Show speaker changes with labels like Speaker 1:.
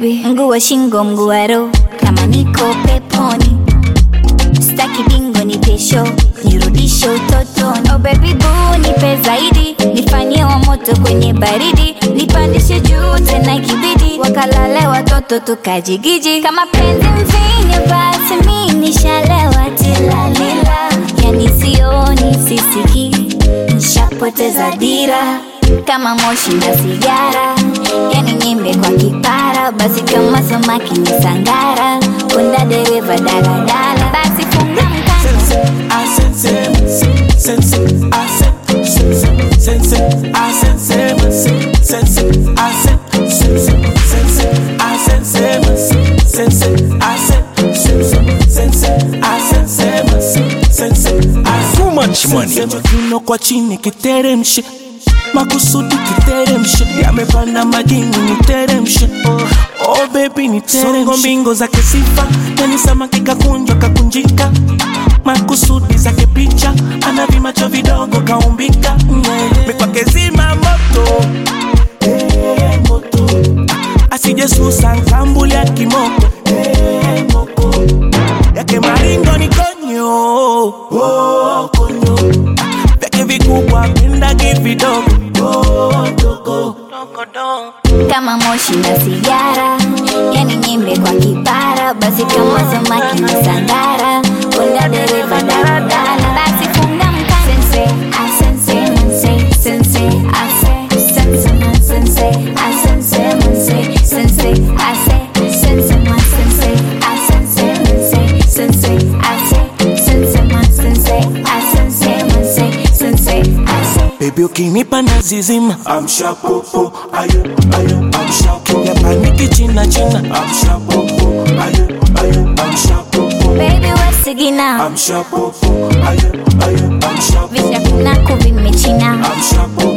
Speaker 1: baby, mguu wa shingo, mguu wa roho, kama niko peponi. Staki bingo, nipe show, nirudishe utotoni. Oh baby boo, nipe zaidi, nifanyie wa moto kwenye baridi, nipandishe juu tena ikibidi, wakalale watoto tukajigiji. Kama penzi mvinyo, basi mi nishalewa tilalila, yani sioni sisiki, nishapoteza dira kama moshi na sigara, yani nyimbe kwa kipara, basi kama samaki ni sangara, kunda dereva daladala, basi funga mkanda
Speaker 2: I sense, sense, I sense, sense, sense, I sense, sense, I sense, sense, I sense, sense, I sense, sense, I sense, sense, I
Speaker 3: Too much money.
Speaker 2: Sema kiuno kwa chini kiteremshe makusudi kiteremshe yamepanda majini niteremshe oh baby niteremshe mbingo zake sifa yani samaki kakunjwa kakunjika makusudi zake picha ana vimacho vidogo kaumbika yeah. mikwake zima moto hey, moto asije susa nkambuli ya kimoko hey, moko yake maringo ni konyo oh, konyo vyake vikubwa pendagi vidogo oh, dogo
Speaker 1: kama moshi na sigara, yani nyimbe kwa kipara, basi kama samaki na sangara, kunda dereva daladala, basi funga mkanda sense, I sense, manse, sense, I say, sense, man, sense, I sense, manse, sense, I say, sense, man, sense, I sense, manse, sense, I say, sense, man, sense, I sense, manse, sense, I say.
Speaker 2: Baby ukinipa nazizima amsha popo ayo ayo amsha popo yapaniki china china amsha popo ayo ayo amsha popo
Speaker 1: Baby, wasigina
Speaker 2: amsha popo ayo ayo amsha popo
Speaker 1: visha kuna kuvimechina
Speaker 2: amsha popo